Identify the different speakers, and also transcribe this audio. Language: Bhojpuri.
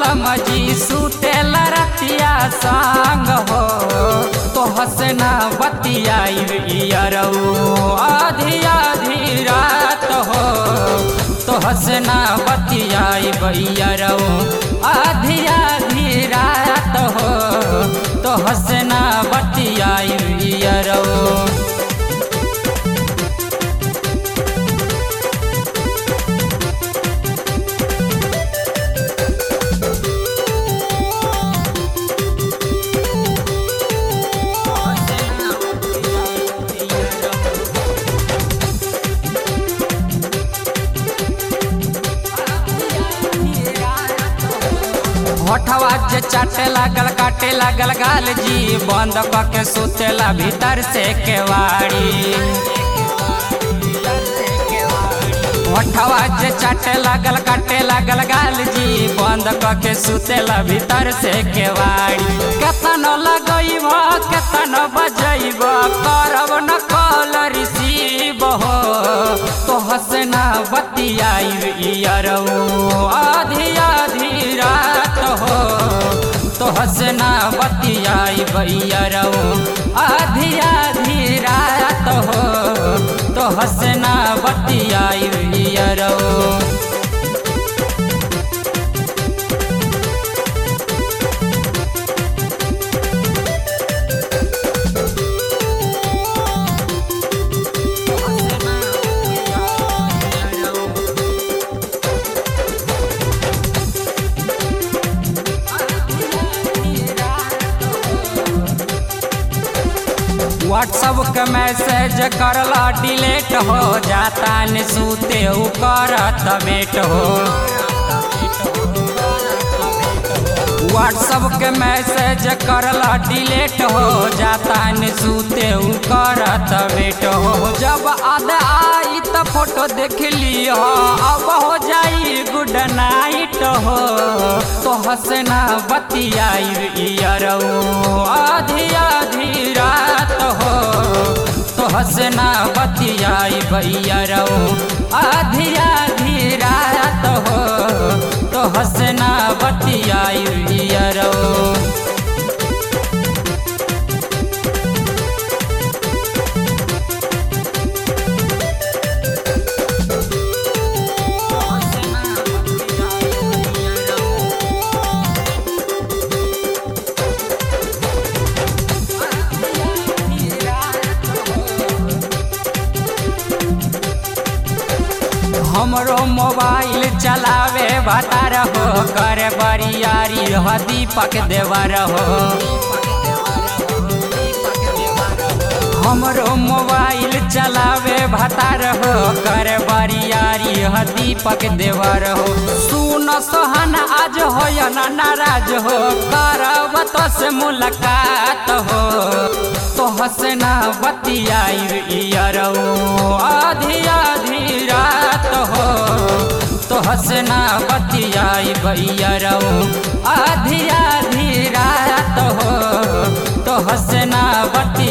Speaker 1: बलम जी सुतेल रतिया संग हो तो हसना बतियाई अरऊ आधी आधी रात हो तो हसना बतियाई बैरऊ आधी आधी रात हो तो हसना बतियाई अरऊ होठवा जे चाटे लागल काटे लागल गाल जी बंद के सुतेला भीतर से केवाड़ी होठवा जे चाटे लागल काटे लागल गाल जी बंद के सुतेला भीतर से केवाड़ी केतन लगैब केतन बजैब करब न कॉल रिसीव हो तो हसना बतियाई अरऊ आधी आधी रात हो तो हसना बतियाई बैरऊ आधी आधी रात हो तो हसना बतियाई बैरऊ व्हाट्सअप के मैसेज करला डिलीट हो जाता न सूते उ करत बेट हो व्हाट्सअप के मैसेज करला डिलीट हो जाता न सूते उ करत बेट हो जब आद आई त फोटो देख लियो अब हो जाई गुड नाइट हो तो हंसना बतियाई अरऊ आधी आधी रात हो तो हंसना बतियाई बैरऊ आधी आधी रात हो तो हंसना बतियाई अरऊ हमरो मोबाइल चलावे भतार हो कर बरियारी हो दीपक देवर हो हमरो मोबाइल चलावे भतार हो कर बरियारी हो दीपक देवर हो सुन सोहन आज हो या ना नाराज हो करब तो से मुलाकात हो तो हंसना बतियाई अरऊ आधी आधी रात हो तो हंसना बतियाई बैरऊ आधी आधी रात हो तो हंसना बतिया